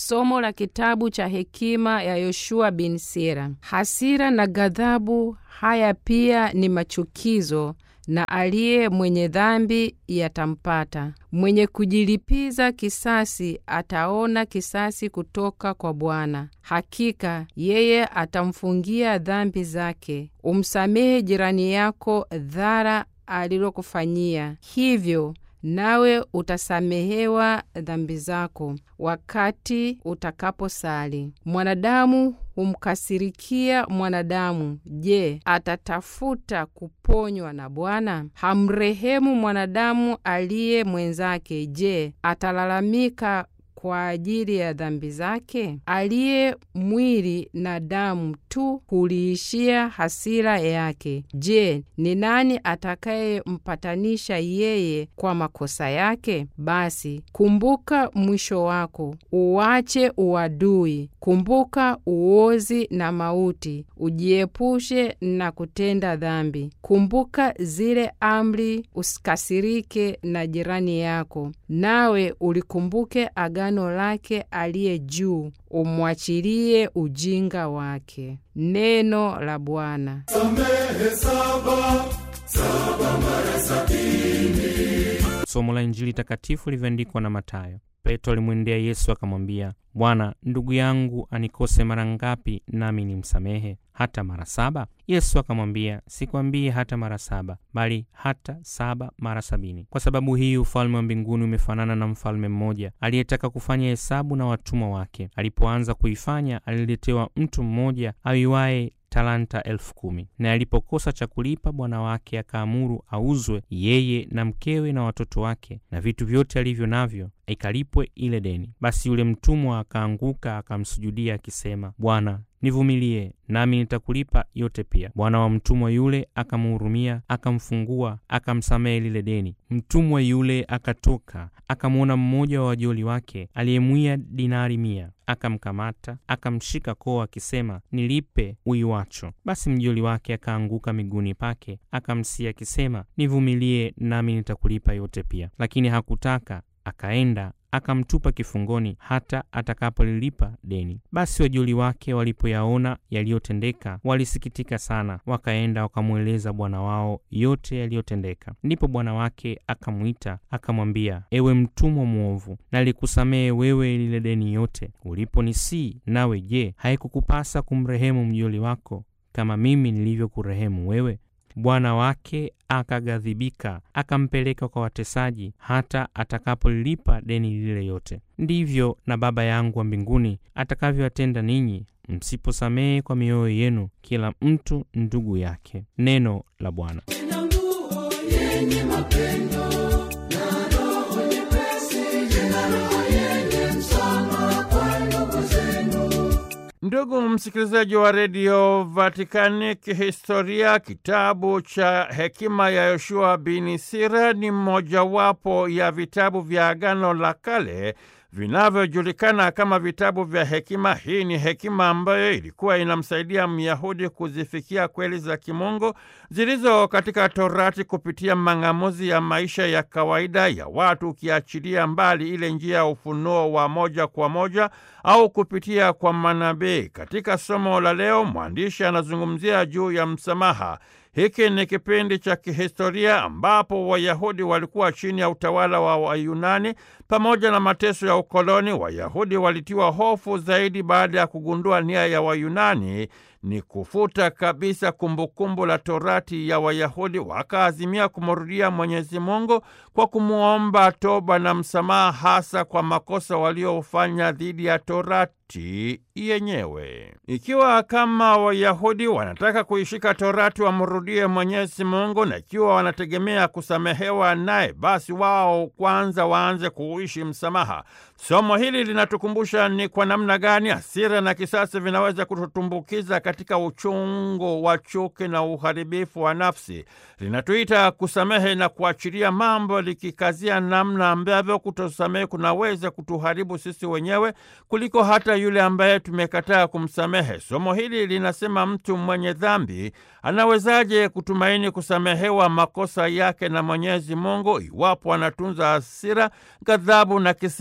Somo la kitabu cha hekima ya Yoshua bin Sira. Hasira na ghadhabu haya pia ni machukizo, na aliye mwenye dhambi yatampata. Mwenye kujilipiza kisasi ataona kisasi kutoka kwa Bwana. Hakika yeye atamfungia dhambi zake. Umsamehe jirani yako dhara alilokufanyia, hivyo nawe utasamehewa dhambi zako wakati utakaposali. Mwanadamu humkasirikia mwanadamu, je, atatafuta kuponywa na Bwana? Hamrehemu mwanadamu aliye mwenzake, je, atalalamika kwa ajili ya dhambi zake? Aliye mwili na damu tu huliishia hasira yake. Je, ni nani atakayempatanisha yeye kwa makosa yake? Basi kumbuka mwisho wako, uache uadui, kumbuka uozi na mauti, ujiepushe na kutenda dhambi. Kumbuka zile amri, usikasirike na jirani yako, nawe ulikumbuke agano lake aliye juu, umwachilie ujinga wake. Neno la Bwana. Samehe saba, saba mara sabini. Somo la Injili takatifu lilivyoandikwa na Mathayo. Petro alimwendea Yesu akamwambia, Bwana, ndugu yangu anikose mara ngapi nami nimsamehe? Hata mara saba? Yesu akamwambia, sikwambii hata mara saba, bali hata saba mara sabini. Kwa sababu hii ufalme wa mbinguni umefanana na mfalme mmoja aliyetaka kufanya hesabu na watumwa wake. Alipoanza kuifanya, aliletewa mtu mmoja aiwaye talanta elfu kumi na alipokosa cha kulipa, bwana wake akaamuru auzwe yeye na mkewe na watoto wake na vitu vyote alivyo navyo, ikalipwe ile deni. Basi yule mtumwa akaanguka akamsujudia akisema, Bwana, nivumilie nami nitakulipa yote pia. Bwana wa mtumwa yule akamhurumia, akamfungua, akamsamehe lile deni. Mtumwa yule akatoka, akamwona mmoja wa wajoli wake aliyemwia dinari mia, akamkamata, akamshika koo akisema, nilipe uiwacho. Basi mjoli wake akaanguka miguuni pake, akamsia akisema, nivumilie nami nitakulipa yote pia. Lakini hakutaka, akaenda akamtupa kifungoni hata atakapolilipa deni. Basi wajoli wake walipoyaona yaliyotendeka, walisikitika sana, wakaenda wakamweleza bwana wao yote yaliyotendeka. Ndipo bwana wake akamwita akamwambia, ewe mtumwa mwovu, nalikusamehe wewe lile deni yote uliponisii. Nawe je, haikukupasa kumrehemu mjoli wako kama mimi nilivyokurehemu wewe? Bwana wake akaghadhibika, akampeleka kwa watesaji hata atakapolilipa deni lile yote. Ndivyo na Baba yangu wa mbinguni atakavyowatenda ninyi msiposamehe kwa mioyo yenu kila mtu ndugu yake. Neno la Bwana. Ndugu msikilizaji wa redio Vatikani, kihistoria kitabu cha hekima ya Yoshua bin Sira ni mojawapo ya vitabu vya Agano la Kale vinavyojulikana kama vitabu vya hekima. Hii ni hekima ambayo ilikuwa inamsaidia Myahudi kuzifikia kweli za kimungu zilizo katika Torati kupitia mang'amuzi ya maisha ya kawaida ya watu, ukiachilia mbali ile njia ya ufunuo wa moja kwa moja au kupitia kwa manabii. Katika somo la leo, mwandishi anazungumzia juu ya msamaha. Hiki ni kipindi cha kihistoria ambapo Wayahudi walikuwa chini ya utawala wa Wayunani pamoja na mateso ya ukoloni. Wayahudi walitiwa hofu zaidi baada ya kugundua nia ya Wayunani ni kufuta kabisa kumbukumbu la Torati ya Wayahudi. Wakaazimia kumrudia Mwenyezi Mungu kwa kumwomba toba na msamaha, hasa kwa makosa waliofanya dhidi ya Torati yenyewe. Ikiwa kama Wayahudi wanataka kuishika Torati wamrudie Mwenyezi Mungu, na ikiwa wanategemea kusamehewa naye, basi wao kwanza waanze kuishi msamaha. Somo hili linatukumbusha ni kwa namna gani hasira na kisasi vinaweza kututumbukiza katika uchungu wa chuki na uharibifu wa nafsi. Linatuita kusamehe na kuachilia mambo, likikazia namna ambavyo kutosamehe kunaweza kutuharibu sisi wenyewe kuliko hata yule ambaye tumekataa kumsamehe. Somo hili linasema mtu mwenye dhambi anawezaje kutumaini kusamehewa makosa yake na Mwenyezi Mungu iwapo anatunza hasira, ghadhabu na kisirani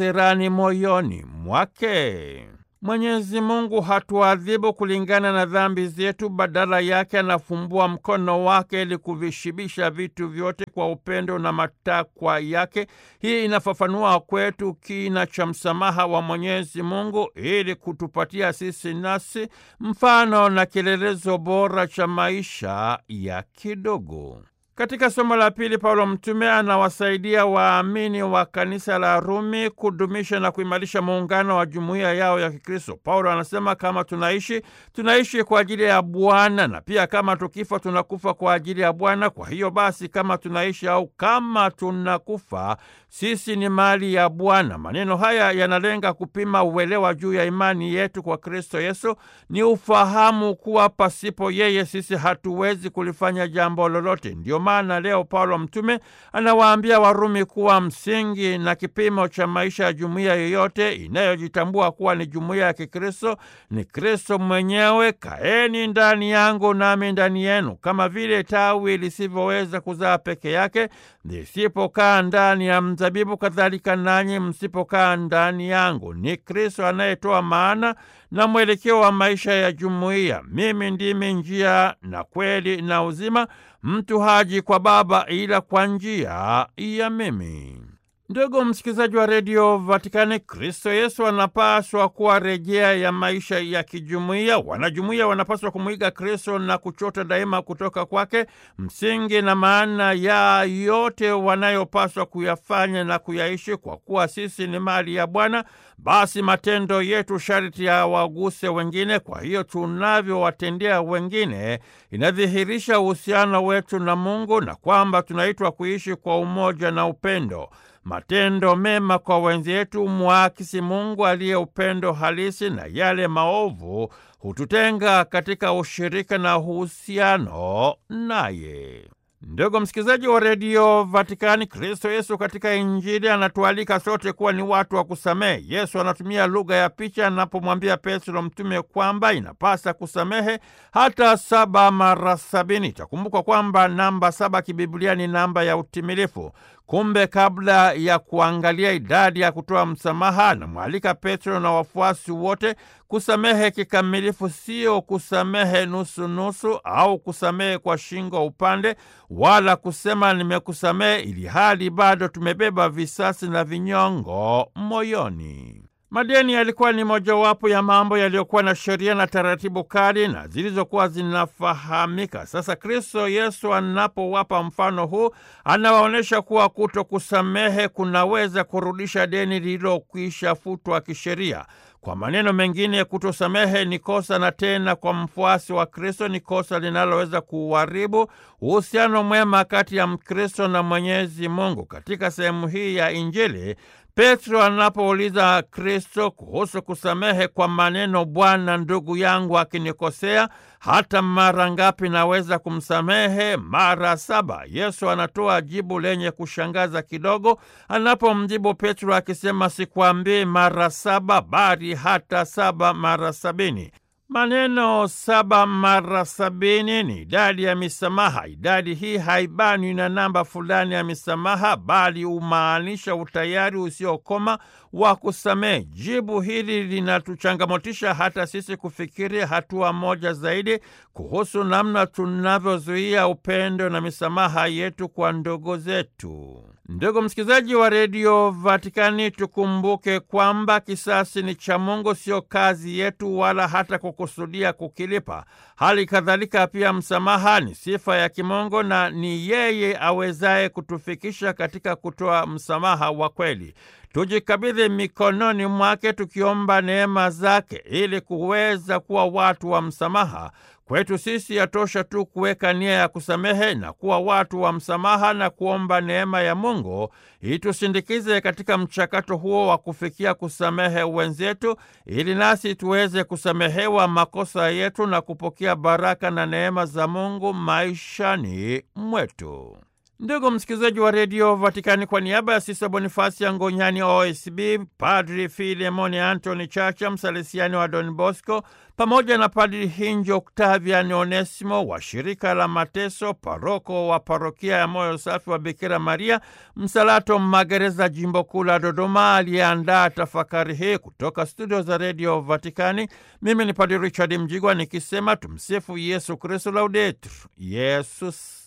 gani moyoni mwake? Mwenyezi Mungu hatuadhibu kulingana na dhambi zetu, badala yake anafumbua mkono wake ili kuvishibisha vitu vyote kwa upendo na matakwa yake. Hii inafafanua kwetu kina cha msamaha wa Mwenyezi Mungu ili kutupatia sisi nasi mfano na kielelezo bora cha maisha ya kidogo. Katika somo la pili, Paulo mtume anawasaidia waamini wa kanisa la Rumi kudumisha na kuimarisha muungano wa jumuiya yao ya Kikristo. Paulo anasema kama tunaishi, tunaishi kwa ajili ya Bwana, na pia kama tukifa, tunakufa kwa ajili ya Bwana. Kwa hiyo basi, kama tunaishi au kama tunakufa, sisi ni mali ya Bwana. Maneno haya yanalenga kupima uelewa juu ya imani yetu kwa Kristo Yesu. Ni ufahamu kuwa pasipo yeye sisi hatuwezi kulifanya jambo lolote. Ndio maana leo Paulo mtume anawaambia Warumi kuwa msingi na kipimo cha maisha ya jumuiya yoyote inayojitambua kuwa ni jumuiya ya Kikristo ni Kristo mwenyewe. Kaeni ndani yangu nami ndani yenu, kama vile tawi lisivyoweza kuzaa peke yake lisipokaa ndani ya mzabibu, kadhalika nanyi msipokaa ndani yangu. Ni Kristo anayetoa maana na mwelekeo wa maisha ya jumuiya. Mimi ndimi njia na kweli na uzima, mtu haji kwa Baba ila kwa njia ya mimi. Ndugu msikilizaji wa redio Vatikani, Kristo Yesu anapaswa kuwa rejea ya maisha ya kijumuiya. Wanajumuiya wanapaswa kumwiga Kristo na kuchota daima kutoka kwake msingi na maana ya yote wanayopaswa kuyafanya na kuyaishi. Kwa kuwa sisi ni mali ya Bwana, basi matendo yetu sharti ya waguse wengine. Kwa hiyo tunavyowatendea wengine inadhihirisha uhusiano wetu na Mungu na kwamba tunaitwa kuishi kwa umoja na upendo. Matendo mema kwa wenzetu mwakisi Mungu aliye upendo halisi, na yale maovu hututenga katika ushirika na uhusiano naye. Ndugu msikilizaji wa redio Vatikani, Kristo Yesu katika Injili anatualika sote kuwa ni watu wa kusamehe. Yesu anatumia lugha ya picha anapomwambia Petro mtume kwamba inapasa kusamehe hata saba mara sabini. Itakumbukwa kwamba namba saba kibiblia ni namba ya utimilifu. Kumbe kabla ya kuangalia idadi ya kutoa msamaha, anamwalika Petro na wafuasi wote kusamehe kikamilifu, sio kusamehe nusunusu au kusamehe kwa shingo upande, wala kusema nimekusamehe ili hali bado tumebeba visasi na vinyongo moyoni. Madeni yalikuwa ni mojawapo ya mambo yaliyokuwa na sheria na taratibu kali na zilizokuwa zinafahamika. Sasa Kristo Yesu anapowapa mfano huu, anawaonyesha kuwa kuto kusamehe kunaweza kurudisha deni lililokwisha futwa kisheria. Kwa maneno mengine, kutosamehe ni kosa, na tena kwa mfuasi wa Kristo ni kosa linaloweza kuharibu uhusiano mwema kati ya Mkristo na Mwenyezi Mungu. Katika sehemu hii ya Injili, Petro anapouliza Kristo kuhusu kusamehe kwa maneno, Bwana, ndugu yangu akinikosea hata mara ngapi naweza kumsamehe? Mara saba. Yesu anatoa jibu lenye kushangaza kidogo anapomjibu Petro akisema, sikwambii mara saba, bali hata saba mara sabini. Maneno saba mara sabini ni idadi ya misamaha. Idadi hii haibanwi na namba fulani ya misamaha, bali humaanisha utayari usiokoma wa kusamehe. Jibu hili linatuchangamotisha hata sisi kufikiri hatua moja zaidi kuhusu namna tunavyozuia upendo na misamaha yetu kwa ndugu zetu. Ndugu msikilizaji wa redio Vatikani, tukumbuke kwamba kisasi ni cha Mungu, sio kazi yetu, wala hata kukusudia kukilipa. Hali kadhalika pia msamaha ni sifa ya kimungu na ni yeye awezaye kutufikisha katika kutoa msamaha wa kweli. Tujikabidhi mikononi mwake tukiomba neema zake ili kuweza kuwa watu wa msamaha. Kwetu sisi yatosha tu kuweka nia ya kusamehe na kuwa watu wa msamaha na kuomba neema ya Mungu itusindikize katika mchakato huo wa kufikia kusamehe wenzetu, ili nasi tuweze kusamehewa makosa yetu na kupokea baraka na neema za Mungu maishani mwetu. Ndugu msikilizaji wa redio Vatikani, kwa niaba ya Sisa Bonifasi ya Ngonyani OSB, Padri Filemoni Antony Chacha, msalesiani wa Don Bosco, pamoja na Padri Hinjo Octavian Onesimo wa shirika la Mateso, paroko wa parokia ya Moyo Safi wa Bikira Maria Msalato Magereza, jimbo kuu la Dodoma, aliyeandaa tafakari hii kutoka studio za redio Vatikani. Mimi ni Padri Richard Mjigwa nikisema tumsifu Yesu Kristu, laudetur Yesus